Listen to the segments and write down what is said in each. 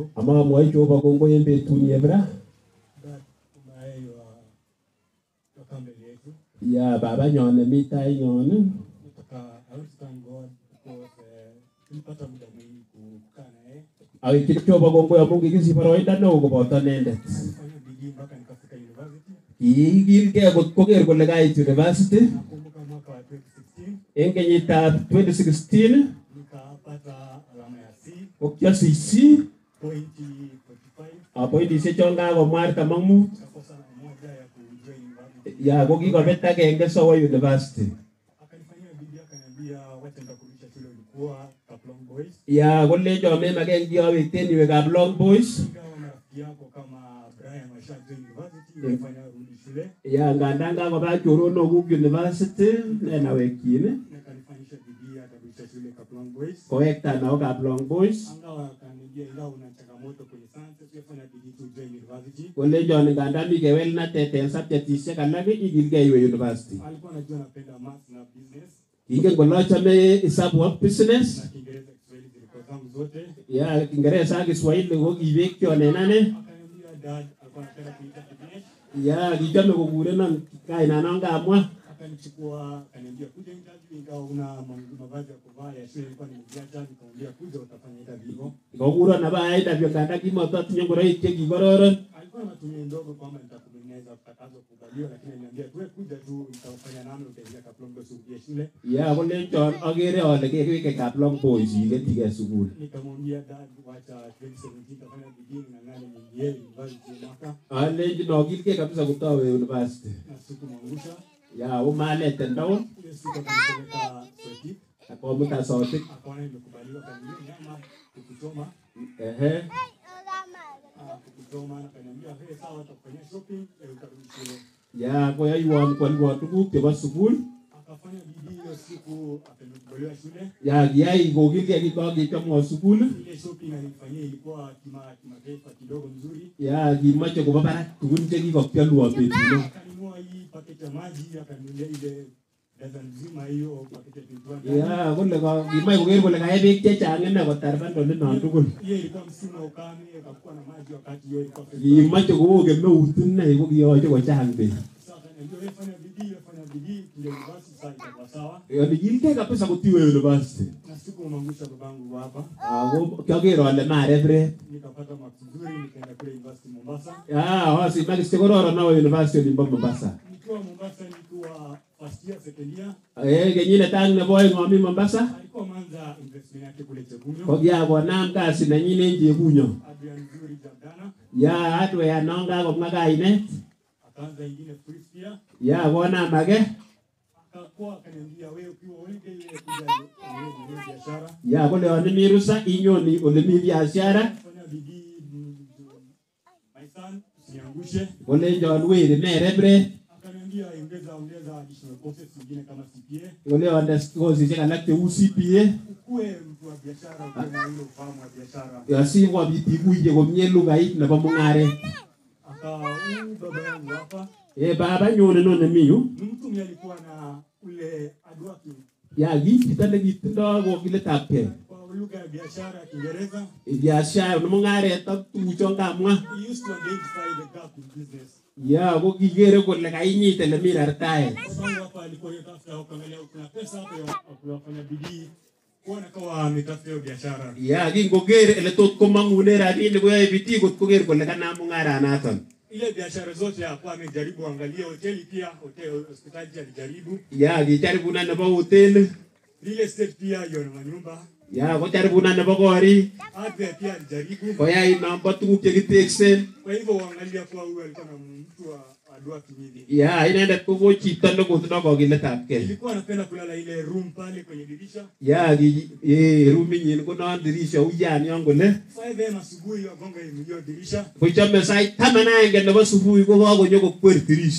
you amamwoi Jehova kongoi en betuni ebra that umewahi wa- toka mbele yetu. ya babanyon nemi tainyon Nataka I want to thank God because eh, tulipata muda mwingi ku- kukaa na yeye. akikiri Jehova kongoi amu kikisich boroindo neo koboto inendet Alifanya bidii mpaka nikafika university. kiikilgei kot koker kole kait university Nakumbuka mwaka wa 2016 en kenyitab 2016 nikapata alama ya C ko kiasich C pointi 45 apointisiek chon kakomwar taman mut nikakosa na moja ya kujoin university. ya ko kikobet agenge sowo university Akanifanyia bidii akaniambia wacha nitakurudisha shule ulikuwa Kaplong Boys. ya kolenjon memaken kiawekten iwekab long boys Ingawa marafiki yako kama Brian washa join university nilifanya rudi shule ya ngandan kakoba choronokuk university nenawekyin nikanifanyisha bidii akarudisha shule Kaplong Boys. kowekta naokab long boys Angawa akaniambia ingawa una changamoto kwenye science usifanya bidii tu join university. kolenjon ngandan mi kewelnatet en subjektisiek alak ikilgei iwe university Alikuwa anajua napenda maths na business kingen kole achome isabu ak business na Kiingereza Kiswahili zilikuwa zangu zote. ya kingereza ak kiswahili ko kibekyon en ane Akaniambia dad alikuwa anapenda kuita Dinesh. ya kichome kokurenon kainanon kamwa akanichukua akaniambia kuja interview ingawa una ma- mavazi ya kuvaa ya shule ilikuwa nimeziacha nikamwambia kuja utafanya interview hivyo kokuron aba interview nganda kimototinye ngoroik chekikororon alikuwa anatumia ndogo kwamba nitakubeneza utakazo kubaliwa lakini aliniambia tuwe kuja tu nitafanya namna utaingia kaplongo surudie shule ya kolenjon akere ale kewekekab long boys iketige sukul nikamwambia dad wacha 2017 tafanya bidii ning'ang'ane niingie university ya mwaka alenjin okilgei kabisa kotowe university na sikumwangusha ya umaleten down ile siku akanipeleka Sotik akomuta sotik akaona nimekubaliwa akaniambia nyama kukusoma ehe Ah, kukusoma na akaniambia hey sawa utakufanyia shopping eh, utarudi shule ya koyoiwon kwolwon tuguk chebo sukul akafanya bidii hiyo siku akakubaliwa shule. ya kiyai kokilgei kikokechomwo sukul Ile shopping alifanyia ilikuwa kima kimataifa kidogo mzuri, ya kimoche kobo barak tugun chekikokyolwo betuno akanunua hii paketi ya maji, akanunulia ile dozen nzima hiyo paketi ya 21 ya kole ko- kimoche koker kole kae beek chechang ine kotar bandolinon tugul hiyo ilikuwa msimu wa ukame, akakuwa na maji wakati hiyo ilikuwa kimoche koo kemeut ine ko kiyoche kochang beek Sasa akaniambia wewe fanya bidii, wewe fanya bidii, kile university sasa itakuwa sawa. ikilgei kabisa kotiwe university Na siku umangusha babangu hapa, ako kyoker ale marepret nikapata marks nzuri, nikaenda kule university Mombasa. ya osimakiste kororon awe university olimbo Mombasa Nikiwa Mombasa nikiwa first year, second year, Eh, kenyinet ak nebo oeng omi Mombasa alikuwa ameanza investment yake kule Chekunyo. ko kiakonam kasi nenyin en chebunyo Adrian Nzuri Jabdana ya hardware non kakomwa kainet akaanza ingine Priscilla ya konam age akakuwa akaniambia wewe ukiwa holiday wewe kuja kwenye kwenye biashara ya kole yon imi rusa inyoni ole mi biashara fanya bidii mm, my son usiniangushe kolenjon weri merepret akaniambia ongeza ongeza additional courses zingine kama CPA kole onde kosisiek alak cheu CPA ukue mtu wa biashara ukue na ile ufahamu wa biashara asikobit ikuye komie lugait nebo mung'aret akawa huyu baba yangu hapa Eh, babanyun inoni mi yu ni mtu mwenye alikuwa na ule adwaki ya ki chito nekitindoi kokiletab kei kwa lugha ya biashara ya Kiingereza biashara mung'aret ak tuguchon kamwa he used to identify the gap in business ya ko kikere kole kainyit ele mi rartaet Babangu hapa alikuwa anatafuta kuangalia kuna pesa hapa ya kufanya bidii kuona kama ametafuta hiyo biashara. ya kingoker ele tot komong'une rabinik koyoe bidii kot koker kole kanam mung'aranaton Ile biashara zote hakuwa amejaribu angalia hoteli pia, hoteli hospitali alijaribu. ya kijaribuna nebo hoteli Real estate pia hiyo na manyumba. ya kojaribuna nebo korik Hardware pia alijaribu. koyai nombo tuguk chekiteksen Kwa hivyo uangalia kuwa huyu alikuwa na mtu wa adua kimili. ya inendet ko ko chito nekotindoi kokiletab kei Ilikuwa anapenda kulala ile room pale kwenye dirisha. ya ki- eh, ruminyin ko non dirisha uyan yon kole 5 am asubuhi wagonga hiyo dirisha. kochome sait taman aenge nebo subui ko kakonyo kokwer dirisho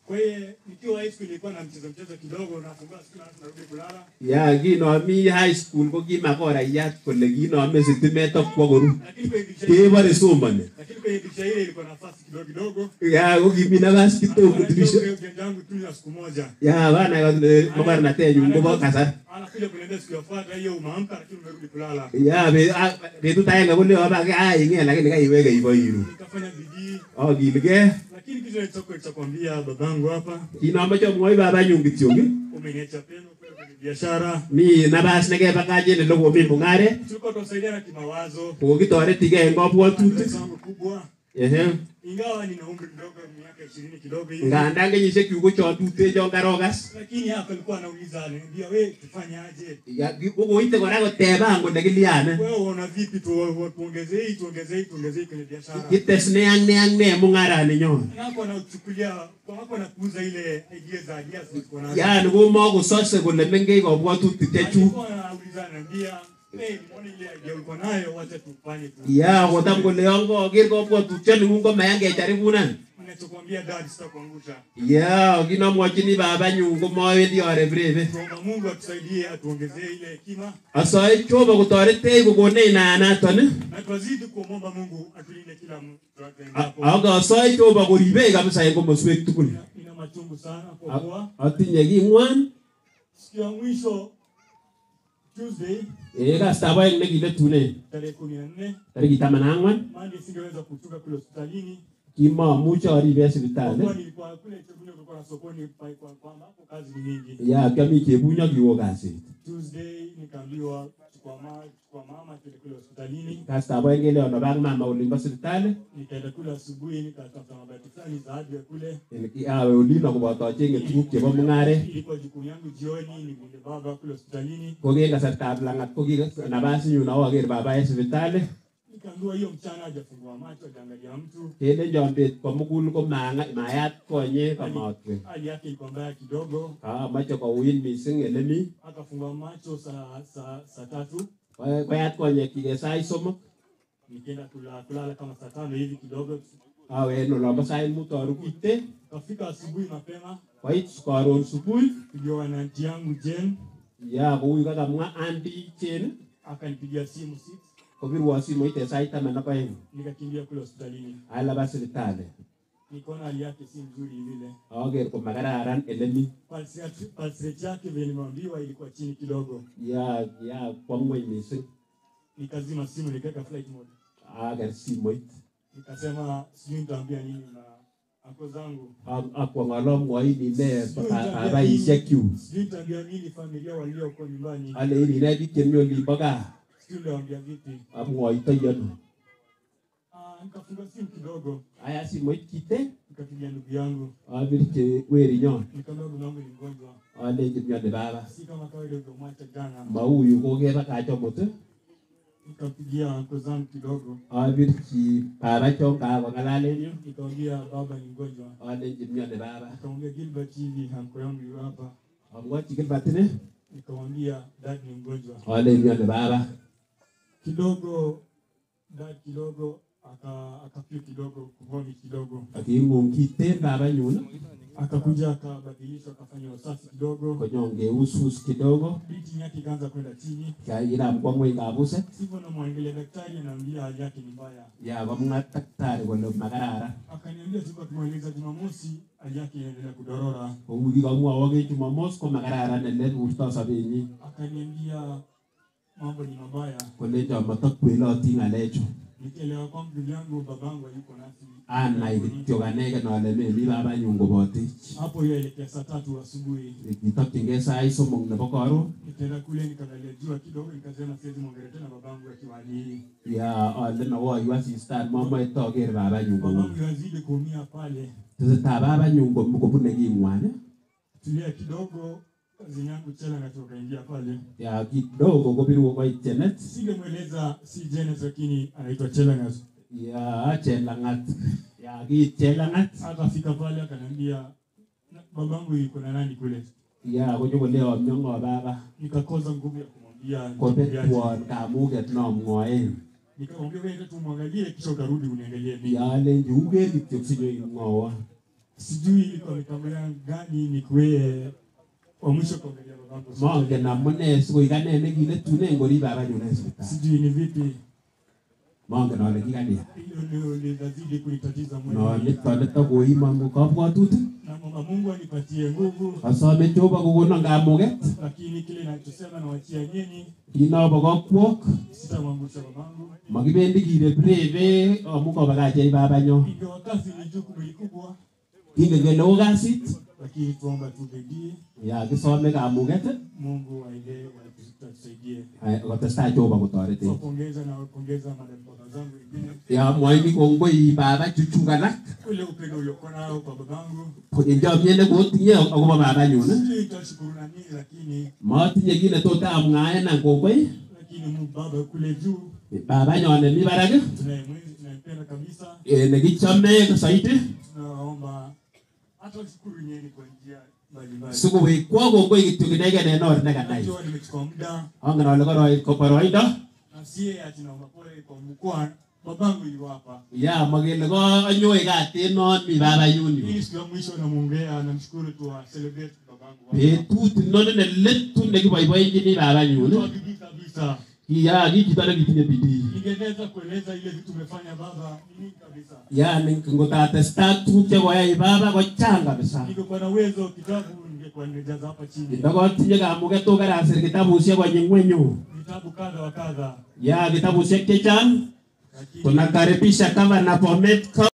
Kwa hiyo nikiwa high school nilikuwa na mchezo mchezo kidogo, nafungua siku na narudi kulala. ya kinomi high school ko kimakorayat kole kinome sitimet ak kwo koru Lakini kwenye dirisha ile kebore somoni lakini kwenye dirisha ile ilikuwa nafasi kidogo kidogo. ya ko kimi nafas kidogo Anajua dirisha ule ujanja wangu tu ya siku moja. ya bana kole mokornatenyun kobo kasar Anakuja kuniambia siku yafuata hiyo umeamka lakini umerudi kulala. ya be- a- betut agenge kole obake aing'e lakini kaiweke iboiru Nikafanya bidii akiligei lakini kitu nilichokuwa nitakwambia babangu hapa, kinomoche omwoi babanyun kityok ii, umeniacha pema kwenda kwenye biashara. mi nabas nekebakach en olekomi mung'aret Tulikuwa tunasaidiana kimawazo. kokitoretigei en kabwatutik Pesa yangu kubwa Ehe. ingawa nina umri mdogo miaka ishirini kidogo hivi, ngandan kenyisiekyuk ko chon tuten chon karokas lakini hapa alikuwa anauliza ananiambia, we tufanye aje? Ya, ki- kokoite kora koteban kole kiliane Wewe unaona vipi tu tuongezee hii tuongezee hii tuongezee hii kwenye biashara? kites ne ak ne ak ne mung'araninyon Hapo anachukulia kwa hapo anakuuza ile idea za ideas ziko nazo. yani komakosose kole mengech kabwatutik chechuk Alikuwa anauliza ananiambia, "Hey, nimeona ile idea uko nayo, wacha tufanye tu." ya kotam kole yon koker kabwatutioning'ung komayan kecharibunan Ninachokwambia dad, sitakuangusha. ya kinomwochini babanyun komawendi arebrebe Tuomba Mungu atusaidie atuongezee ile hekima asoe Jehova kotoretech kokonech naanaton ii. na twazidi kumwomba Mungu atulinde kila mtu A- tunapoendapo. ak asoe Jehova koribech kabisa en komoswek tugul Ina- Ina machungu sana kwa kuwa A- atinye king'wan siku ya mwisho Tuesday ee kastab aeng nekiletunen tarehe kumi na nne tarikit taman ak ang'wan Monday singeweza kutoka kule hospitalini kimamuche arib en kwa sipitali kuwa nilikuwa kule Chebunya, kulikuwa na sokoni pa- kwa kwamba hapo kazi ni mingi. ya kiami chebunyo kiwo kasit Tuesday nikaambiwa chukua mama, chukua mama tuende kule hospitalini. kastab aeng keleon oba ak mama olimbo sipitali Nikaenda kule asubuhi nikatafuta mabati fulani za hardware kule. awe olino koboto acheng'e tuguk chebo mung'aret Ilikuwa jukumu yangu jioni, nikuende baba kule hospitalini. ko ki en kasartab lang'at ko ki nabasinyun awo aker baba en sipitali Nikaambiwa hiyo mchana hajafungua macho, hajaangalia mtu. kelenjon bet komugul ko manga- mayat konye kamotwe Hali yake ilikuwa mbaya kidogo, kamache kouit mising elemi akafungua macho saa saa saa tatu. Ko- koyat konyekyik en sait somok Nikaenda kula- kulala kama saa tano hivi kidogo. awe en olombo sait mut arukite Kafika asubuhi mapema, koit karon subui tuliwa na anti yangu Jen ya koui kakamwa andi chen akanipigia simu six, kobirwo simoit en sait taman ak oeng nikakimbia kule hospitalini. alaba sipitali Nikaona hali yake si nzuri vile, aker komakararan elemi pulse yake- pulse rate yake vile nimeambiwa ilikuwa chini kidogo. ya ya kwa ng'weny mising Nikazima simu nikaweka flight mode, aker simoit nikasema sijui nitaambia nini na ako zangu, Ak- akwong alomwoi ine babaishekyuk sijui nitaambia nini familia walioko nyumbani, alein ine biik chemi olimbo gaa sijui nitawaambia vipi. amwoitoi ano Ah, nikafunga simu kidogo, aya simoit kite nikapigia ndugu yangu, abirchi werinyon nikamwambia ndugu yangu ni mgonjwa, alenji mioni baba si kama kawaida ulivyomwacha jana. mauyu kokebakach amut Nikampigia anko zangu kidogo, abirchi baba chon kakong'alalen yu nikamwambia baba ni mgonjwa. alenji mioni baba Nikamwambia Gilbert hivi anko yangu yu hapa, amwochi kilbatine nikamwambia dad ni mgonjwa. alen mioni baba Kidogo dad kidogo aka akafeel kidogo kuvomit kidogo, aking'ung kiten babanyun akakuja akabadilishwa, akafanya usafi kidogo, konyon keusus kidogo breathing yake ikaanza kwenda chini. kiram kwa ng'weny kabuset Sivyo namwangalia daktari, anaambia hali yake ni mbaya. ya komwa daktari kole makararan Akaniambia tulikuwa tumweleza Jumamosi, hali yake inaendelea kudorora. kou kikamwowok Jumamos ko makararan ele burto sobenyin Akaniambia mambo ni mabaya. kolenjo matokweloti ng'alechu Nikielewa kwamba ndugu yangu babangu hayuko nasi, anai kityok anegen ale memi babanyun kobotech hapo hiyo elekea saa tatu asubuhi kitokyingei sait somok nebo karon nikaenda kule nikaangalia jua kidogo, nikasema siwezi mwongelea tena babangu akiwa hali hii. ya ale nawoyu asistan mamoe toker babanyun kou Babangu yazidi kuumia pale, tesetai babanyun kom- kobune king'wan tulia kidogo. Kazi yangu Chela ngatoka ingia pale, ya kidogo kobirwo koit Janet singemweleza si Janet, lakini anaitwa Chelangat. ya Chelang'at ya kiit Chelang'at Akafika pale akaniambia "Na- babangu yuko na nani kule, ya konyokolewo myong'o baba nikakosa nguvu ya kumwambia nitamwambiaje. kobetwon kamuget nomwoen Nikamwambia wewe tu muangalie, kisha utarudi uniangalie mimi. ya alenji uker kityok sinyo imwowon sijui kwa mipango yangu gani nikuwe wa mwisho kuangalia babangu mongen amune sikoik ane nekiletune ngorib babanyu en sipitali sijui ni vipi mongen ale kikania hilo ndio linazidi kunitatiza no moyo nito nito koimon kabwatutik namwomba mungu anipatie nguvu asome jehova kokonon kamuget lakini kile nachosema nawachia nyinyi kinobo kokwok sitamwangusha babangu makibendi kirebrebe amu kobakachei babanyo ingawa kazi ni jukumu likubwa kingen kele oo kasit lakini tuomba tubedie ya kisome kamuget mungu aende atusaidie ay, kotestai jehova kotoretech wapongeza na wapongeza madababa zangu wengine ya mwaini kongoi baba chuchuk alak ule upendo uliokuwa nao kwa babangu en chomyet nekotinye akobo babanyun sijui nitashukuru na nini lakini matinye kit netot amwaenan kongoi lakini Mungu baba kule juu babanyon nemi barak tunayemwenzi tunayempenda kabisa eh, nekichome saiti tunawaomba hata shukuru nyeni kwa njia mbalimbali sikowekwo kongoi kityo inegen en or nekanai najua nimechukua muda angen ale koroi- ko boroindo na sie ati naomba pole kwa mkoa babangu iliwapa ya makele konyoe katit non mi babanyun yu hii siku ya mwisho namuombea namshukuru tu wa celebrate babangu hapa. betut inoni neletu nekiboiboenchini babanyun Kwa bidii kabisa ya ki chito nekitinye bidii ningeweza kueleza ile vitu umefanya baba ni nyingi kabisa yani ngotatesta tuguk chekoyai baba kochang kabisa ningekuwa na uwezo kitabu ningekuwa nimejaza hapa chini ndokotinye kamuget to karasir kitabushek konyi ngwenyu vitabu kadha wa kadha ya kitabushek chechang lakini tunakaribisha gavana Bomet